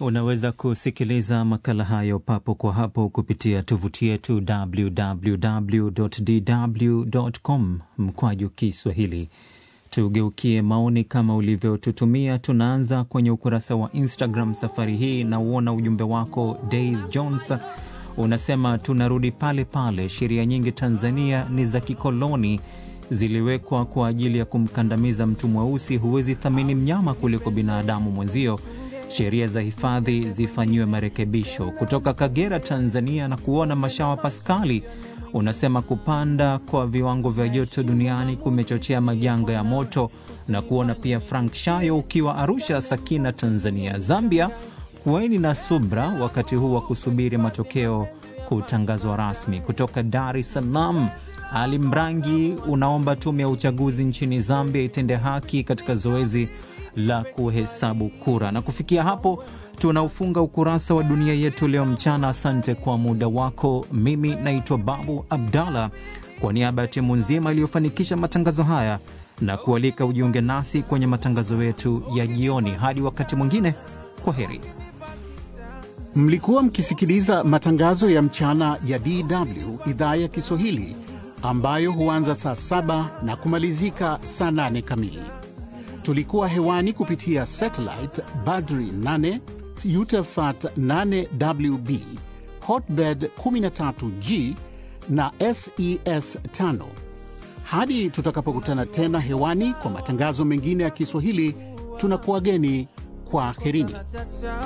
Unaweza kusikiliza makala hayo papo kwa hapo kupitia tovuti yetu www.dw.com mkwaju Kiswahili. Tugeukie maoni kama ulivyotutumia. Tunaanza kwenye ukurasa wa Instagram safari hii, na uona ujumbe wako Days Jones unasema tunarudi pale pale, sheria nyingi Tanzania ni za kikoloni, ziliwekwa kwa ajili ya kumkandamiza mtu mweusi. Huwezi thamini mnyama kuliko binadamu mwenzio. Sheria za hifadhi zifanyiwe marekebisho. Kutoka Kagera, Tanzania, na kuona Mashawa Paskali unasema kupanda kwa viwango vya joto duniani kumechochea majanga ya moto, na kuona pia Frank Shayo ukiwa Arusha, Sakina, Tanzania. Zambia, kuweni na subra wakati huu wa kusubiri matokeo kutangazwa rasmi. Kutoka Dar es Salaam, Ali Mrangi unaomba tume ya uchaguzi nchini Zambia itende haki katika zoezi la kuhesabu kura. Na kufikia hapo tunaufunga ukurasa wa dunia yetu leo mchana. Asante kwa muda wako. Mimi naitwa Babu Abdallah, kwa niaba ya timu nzima iliyofanikisha matangazo haya na kualika ujiunge nasi kwenye matangazo yetu ya jioni. Hadi wakati mwingine, kwa heri. Mlikuwa mkisikiliza matangazo ya mchana ya DW idhaa ya Kiswahili ambayo huanza saa saba na kumalizika saa nane kamili. Tulikuwa hewani kupitia satellite Badri 8 Eutelsat 8WB Hotbird 13G na SES 5. Hadi tutakapokutana tena hewani kwa matangazo mengine ya Kiswahili, tunakuwageni kwa herini.